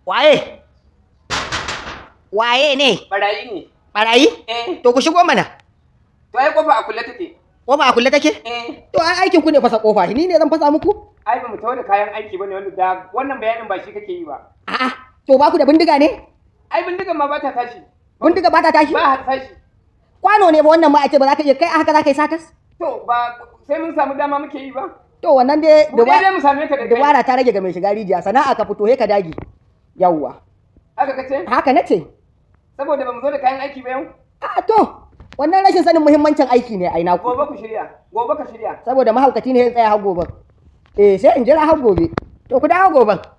Waye? Waye ne? Barayi ne. Barayi? Eh, To ku shigo mana. to ai kofa a kulle take. Kofa a kulle take? Eh, To ai aikin ku ne fasa kofa. Ni ne zan fasa muku? ai ba mu tawo da kayan aiki bane wanda da wannan bayanin ba shi kake yi ba. A'a. To ba ku da bindiga ne? Ai bindigan ma ba ta tashi. Bindiga ba ta tashi? Ba har tashi. Kwano ne ba wannan ma a ce ba za ka iya kai a haka za ka yi satas? To ba sai mun samu dama muke yi ba. To wannan dai Mu dai dai mu same ka da kai. dubara ta rage ga mai shiga rijiya sana'a ka fito he ka dagi. Yawwa. Haka kace? Haka nace. Saboda ba mu zo da kayan aiki ba yau. A to wannan rashin sanin muhimmancin aiki ne ai naku. Gobe ku shirya. Gobe ka shirya. Saboda mahaukaci ne ya tsaya har gobe. Eh sai in jira har gobe. To ku dawo goben.